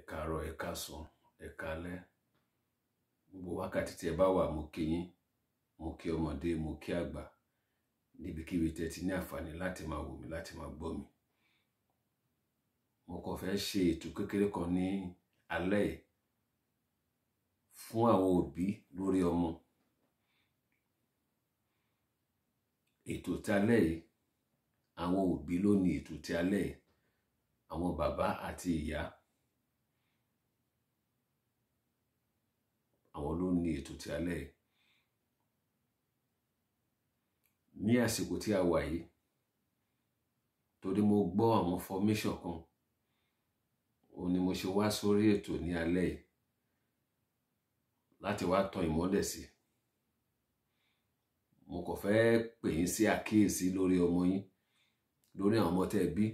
káàárọ̀ ẹ káàsán ẹ káalẹ́ gbogbo wákàtí tí ẹ bá wà mo kí yín mo kí ọmọdé mo kí àgbà níbikíbi tẹ́ ti ní àǹfààní láti máa wò mí láti máa gbọ́ mi mo kàn fẹ́ ṣe ètò kékeré kan ní alẹ́ yìí fún àwọn òbí lórí ọmọ ètò tí alẹ́ yìí àwọn òbí ló ní ètò tí alẹ́ yìí àwọn bàbá àti ìyá àwọn ló ní ètò tí alẹ́ yìí ní àsìkò tí a wà yìí torí mo gbọ́ àwọn formation kan òun ni mo ṣe wá sórí ètò ní alẹ́ yìí láti wá tan ìmọ́lẹ̀ sí mo kàn fẹ́ pè yín sí àkíyèsí lórí ọmọ yín lórí àwọn ọmọ tẹ́ ẹ bí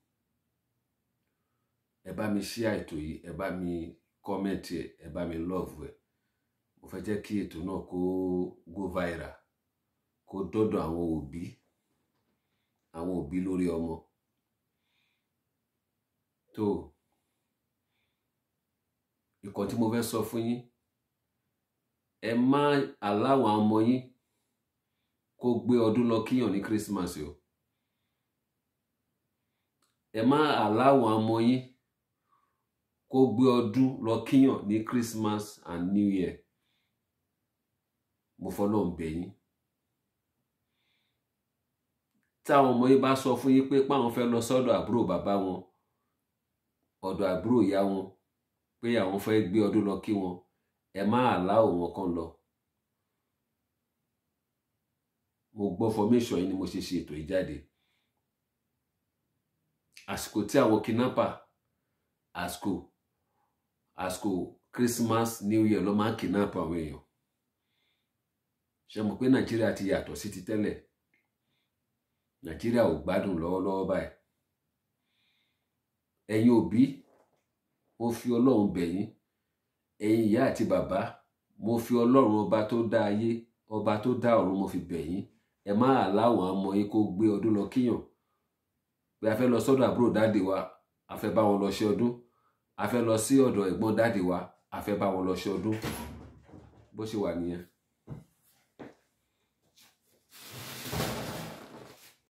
ẹ bá mi share ètò yìí ẹ bá mi comment ẹ ẹ bá mi love ẹ mo fẹ́ jẹ́ kí ètò náà kó go viral kó dọ́dọ̀ àwọn òbí àwọn òbí lórí ọmọ tó ìkan tí mo fẹ́ sọ fún yín ẹ má aláwọn ọmọ yín kó gbé ọdún lọ kíyàn ní Christmas o ẹ má aláwọn ọmọ yín kó gbé ọdún lọ kíyàn ní Christmas and New Year mo fọlọ́run bẹ̀ yín táwọn ọmọ yín bá sọ fún yín pé páwọn fẹ́ lọ sọ́dọ̀ àbúrò bàbá wọn ọ̀dọ̀ àbúrò ìyá wọn pé àwọn fẹ́ gbé ọdún lọ kí wọn ẹ má àláwò wọn kàn lọ mo gbọ́ formation yìí ni mo ṣe ṣe ètò yìí jáde àsìkò tí àwọn kidnapper àsìkò àsìkò Christmas New Year ló máa ń kidnap àwọn èèyàn ṣe mọ̀ pé Nàìjíríà ti yàtọ̀ sí ti tẹ́lẹ̀ Nàìjíríà ò gbádùn lọ́wọ́lọ́wọ́ báyìí ẹ̀yin òbí mo fi Ọlọ́run bẹ̀ yín ẹ̀yin ìyá àti bàbá mo fi Ọlọ́run ọba tó dá ayé ọba tó dá ọ̀run mo fi bẹ̀ yín ẹ má láwọn ọmọ yín kó gbé ọdún lọ kíyàn pé a fẹ́ lọ sọ́dọ̀ àbúrò dáàdì wa a fẹ́ bá wọn lọ ṣe ọdún a fẹ́ lọ sí ọ̀dọ̀ ẹ̀gbọ́n dáàdì wa a fẹ́ bá wọn lọ ṣe ọdún bó ṣe wà nìyẹn.